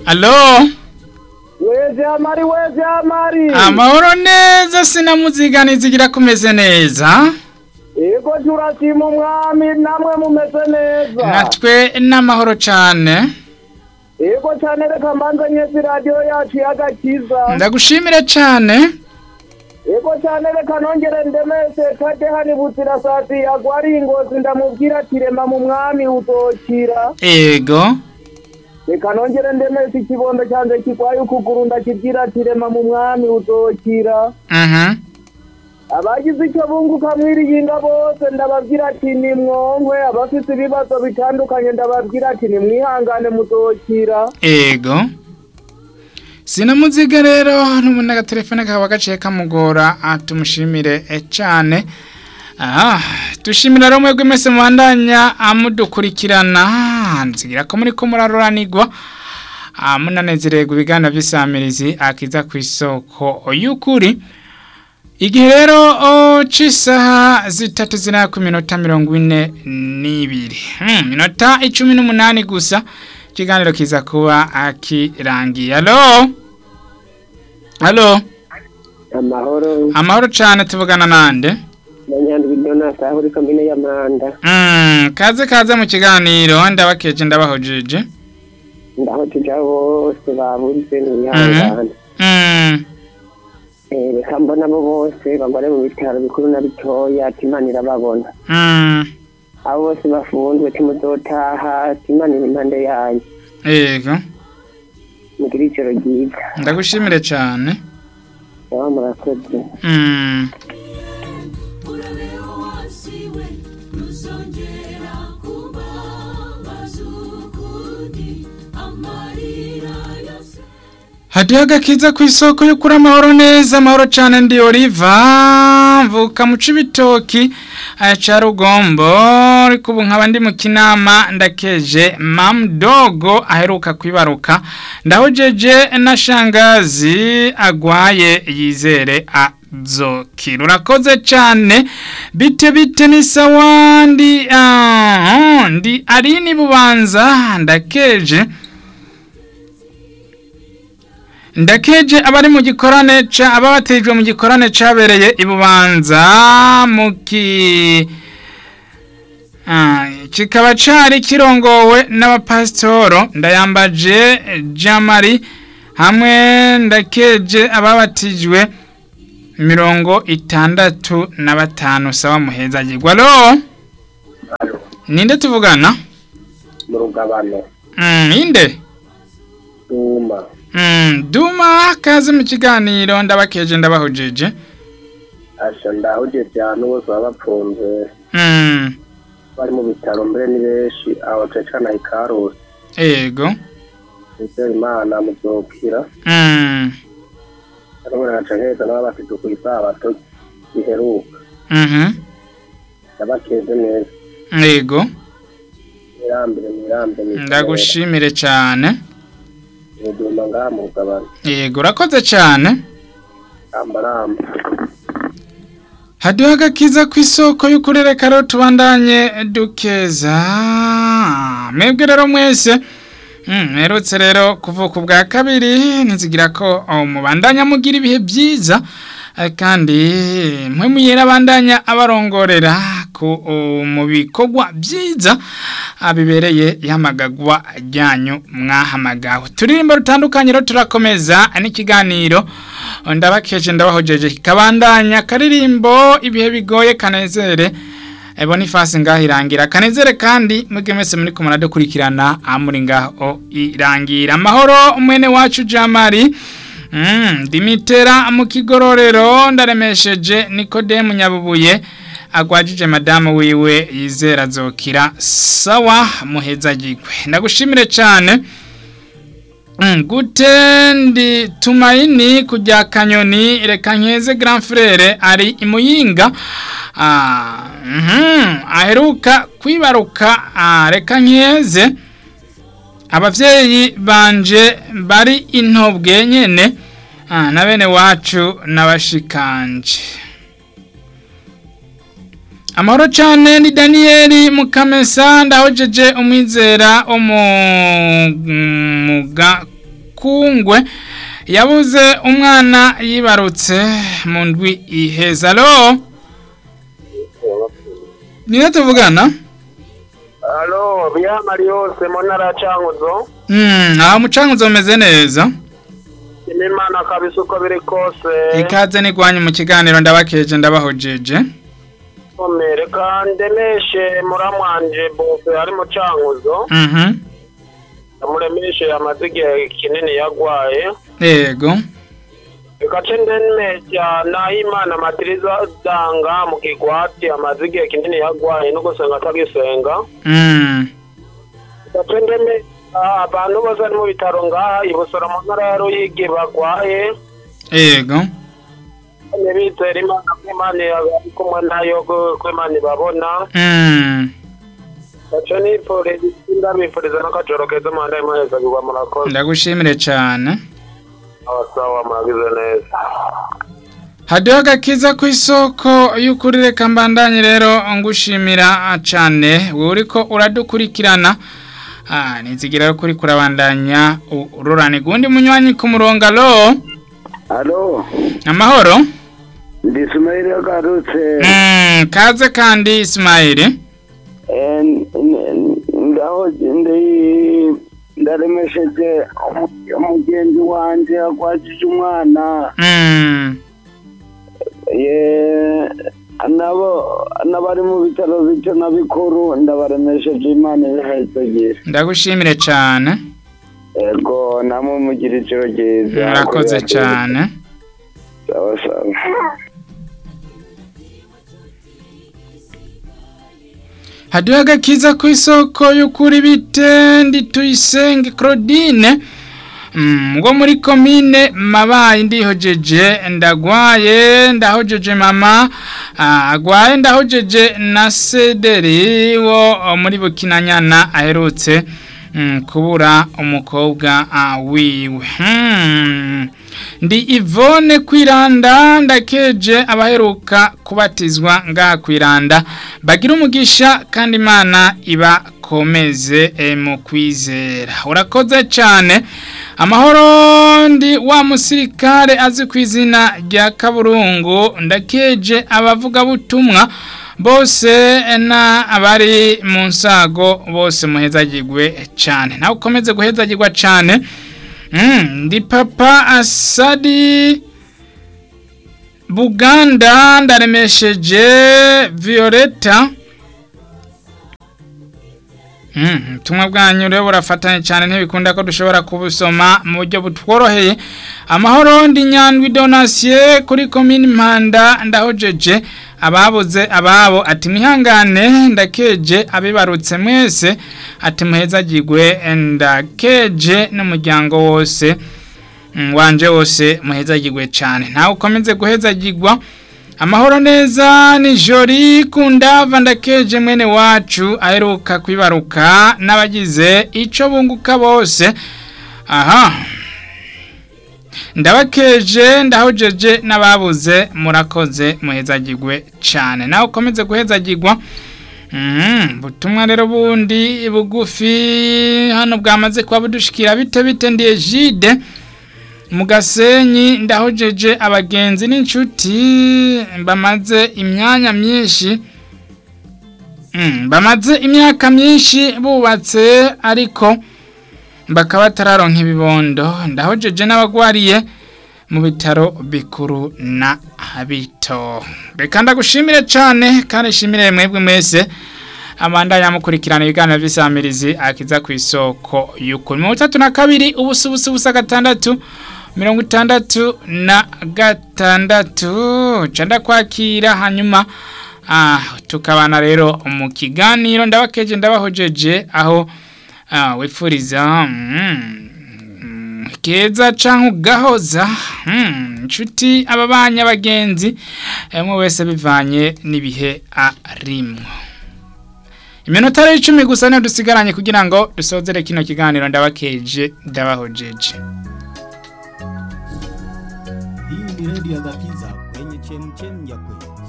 alo weze amari weze amari amahoro neza sinamuziganiza igira kumeze neza yego turashima umwami namwe mumeze neza natwe n'amahoro cane yego cyane reka mbanze nyezi radiyo yacu y'agakiza ndagushimire cane yego cyane reka nongere ndemese kade hani buzirasati agwari ingozi ndamubwira ati rema mu mwami uzokira ego reka nongere ndemese ikibondo cyanjye kigwaye ukuguru ndakibwira ati rema mu mwami uzokira mhm abagize icyo bunguka mwiriyinga bose ndababwira ati ni mwonkwe abafite ibibazo bitandukanye ndababwira ati ni mwihangane muzokira ego sinamuziga rero n'ubundi agatelefone kaba gaciye kamugora ah, tumushimire eh, cane aha dushimira rero mwebwe mwese mubandanya amudukurikirana nzigira ko muri ko muraroranirwa ah, munanezererwa ibiganiro by'isamirizi akiza ku isoko y'ukuri igihe rero o, c'isaha zitatu zina ku minota mirongo ine n'ibiri hmm, minota icumi n'umunani gusa ikiganiro kiza kuba akirangiye alo alo amahoro amahoro cane tuvugana nande na nyandwi donasi aho uri komine y'amanda mm, kaze kaze mu kiganiro ndabakeje ndabahojeje ndaho tuja bose babuze mwihangane mm, Eh, reka mbona abo bose bagore mu bitaro bikuru na bitoya ati imana irababona mm, abo bose bafunzwe timuzotaha ati imana iri impande yanyu ego mugire ijoro ryiza ndagushimire cane baba murakoze mm. urabeho wasiwe ntuzongera kubabaza ukundi amarira yose hadiho agakiza ku isoko yo kuri amahoro neza amahoro cane ndi oliva mvuka mu cibitoki eh, ca rugombo ariko ubu nkaba ndi mu kinama ndakeje mamdogo aheruka kwibaruka ndahojeje na shangazi agwaye yizere azokira urakoze cane bite bite ni sawa ndi ah, ndi arini bubanza ndakeje ndakeje abari mu gikorane ca ababatejwe mu gikorane cabereye ibubanza mu ki Ah, kikaba cari kirongowe n'abapasitoro ndayambaje jamari hamwe ndakeje ababatijwe mirongo itandatu na batanu sawa muheza gigwa alo ninde tuvugana mu rugabano mm, inde duma Mm, duma kaze mu kiganiro ndabakeje ndabahojeje asha ndahuje cyane bose baba bapfunze mm, bari mu bitaro mbere ni benshi aho cecana ikarusi ego nizera imana muzokira mm, ariko naca nkeza n'aba bafite ku isabato giheruka mhm, ndabakeze neza ego mwirambire mwirambire ndagushimire cyane muduma ngaha mu rugabano ego urakoze cyane ramba ramba haduha agakiza ku isoko y'ukurereka rero tubandanye dukeza mwebwe rero mwese mm, mperutse rero kuvuka ubwa kabiri ntizigira ko oh, mubandanya mugira ibihe byiza eh, kandi mwe muyera abandanya abarongorera ku oh, mu bikorwa byiza ah, bibereye ihamagagwa ryanyu mwahamagawe turirimbo rutandukanye rero turakomeza n'ikiganiro ndabakeje ndabahojeje kikabandanya karirimbo ibihe bigoye kanezere Eh, Boniface ngaho irangira kanezere kandi mwebwe mwese muri kumara dukurikirana amuri ngaho irangira amahoro mwene wacu Jamari Mm, dimitera mu kigororero ndaremesheje Nikodemu Nyabubuye agwajije madamu wiwe yizera zokira sawa muheza gigwe ndagushimire cyane Mm, gute ndi tumaini kujya kanyoni reka nkeze grand frere ari imuyinga ah, mhm, aheruka kwibaruka ah, reka nkeze abavyeyi banje bari intobwe nyene ah, na bene wacu n'abashikanje amahoro cyane ni daniyeli mukamesa ndahojeje umwizera umuga mukungwe yabuze umwana yibarutse mu ndwi iheza alo niyo tuvugana alo biyamari yose mu ntara ya cankuzo Mm, aho mucankuzo umeze neza imana kabisa uko biri kose ikaze nigwanye mu kiganiro ndabakeje ndabahojeje Ome, reka ndemeshe muramwanje bose ari mu cankuzo Mhm. amuremeshe amaze igihe kinini yagwaye yego reka ce ndemesha nahimana matiriza danga mu kigwati amaze igihe kinini yagwaye no gusenga atagisenga Mm. reka ce ndemesha abantu bose ari mu bitaro ngaha ibusora mu ntara ya ruyigi bagwaye yego ntibizere imana ko imana ari kumwe nayo ko ko imana ibabona Mm. gace nifuriza ndabifuriza n'akajoro keza muhanda imuheza bigwa murakoze ndagushimire cyane abasawa muragize neza hadiho agakiza ku isoko y'ukuri reka mbandanye rero ngushimira cyane wowe uriko uradukurikirana Ah, nizigira rero kuri kurabandanya ururane gundi munywanyi ku murongo alo Alo, amahoro ndi Ismail yagarutse. Mm, kaze kandi Ismaili Eh, n- n- Ngaho ndi ndaremesheje umu- umugenzi wanje akwajije umwana. Mm, Ye nabo n'abari mu bitaro bito na bikuru ndabaremesheje Imana ibahezagire. ndagushimire cyane Ego namwe mugira ijoro ryiza. murakoze cyane Sawa sawa. hadiho agakiza ku isoko y'ukuri bitendi tuyisenge claudine Mm, ngo muri komine mabaye ndihojeje ndagwaye ndahojeje mama ah, agwaye ndahojeje na sederi wo oh, muri bukinanyana aherutse mm, kubura umukobwa ah, wiwe hmm. ndi ivone kwiranda ndakeje abaheruka kubatizwa ngaha kwiranda bagira umugisha kandi imana ibakomeze eh, mu kwizera urakoze cyane amahoro ndi wa musirikare azi ku izina rya kaburungu ndakeje abavugabutumwa bose na abari mu nsago bose muhezagirwe cyane nawe ukomeze guhezagirwa cyane Mm, ndi papa asadi buganda ndaremesheje violeta Mm, ubutumwa bwanyu rero burafatanye cyane ntibikunda ko dushobora kubusoma mu buryo butworoheye amahoro ndi nyandwi donasiye kuri komini mpanda ndahojeje ababuze ababo ati mwihangane ndakeje abibarutse mwese ati muhezagirwe ndakeje n'umuryango wose mm, wanje wose muhezagirwe cyane nawe ukomeze guhezagirwa amahoro neza ni jori kundava ndakeje mwene wacu aheruka kwibaruka n'abagize icyo bunguka bose aha ndabakeje ndahojeje n'ababuze murakoze muhezagirwe cyane nawe ukomeze guhezagirwa Mhm, butumwa rero bundi bugufi hano bwamaze kuba budushikira bite bite ndiye jide mu gasenyi ndahojeje abagenzi n'inshuti bamaze imyanya myinshi Mm, bamaze imyaka myinshi bubatse ariko bakaba batararonka ibibondo ndahojeje n'abagwariye mu bitaro bikuru na bito reka ndagushimire cyane kandi shimire mwebwe mwese amanda yamukurikirana ibiganiro by'isamirizi akiza ku isoko y'ukuri mirongo itatu na kabiri ubusa ubusa ubusa gatandatu mirongo itandatu na gatandatu canda kwakira hanyuma ah, tukabana rero mu kiganiro ndabakeje ndabahojeje aho ah, wipfuriza mm, mm, keza canke ugahoza mm, inshuti ababanye abagenzi umwe wese bivanye n'ibihe arimwo iminota rero icumi gusa niyo dusigaranye kugira ngo dusozere kino kiganiro ndabakeje ndabahojeje Hii ni redio ya Gakiza kwenye chemchem ya kweli.